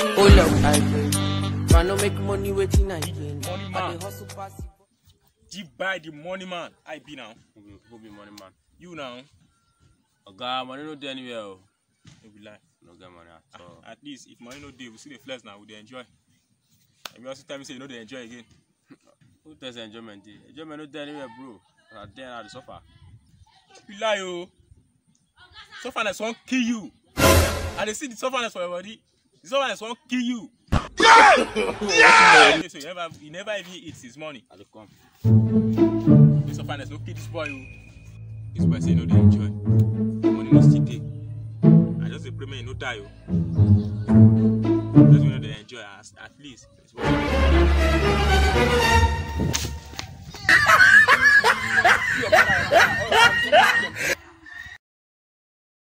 Hold up, I beg. Man, no make money waiting I gain. Money I man. dey hustle pass it. Deep by the money man. I be now. Who be, who be money man? You now. Oga, money no dey anywhere o. No be lie. No get money at all. At least if money no dey, we see the flex now, we dey enjoy. And you also tell me say you no dey enjoy again. Who tell say enjoyment dey? Enjoyment no dey anywhere, bro. Na there I dey suffer. You lie o. Sufferness wan kill you. I dey see the sufferness for your body. The sufferness wan kill you. Yeah! So you never, you never even eat his money. I dey come. The sufferness no kill this boy o. This boy say he no dey enjoy. Money no still dey. I just dey pray make he no die o. Just make he no dey enjoy as at least. This boy-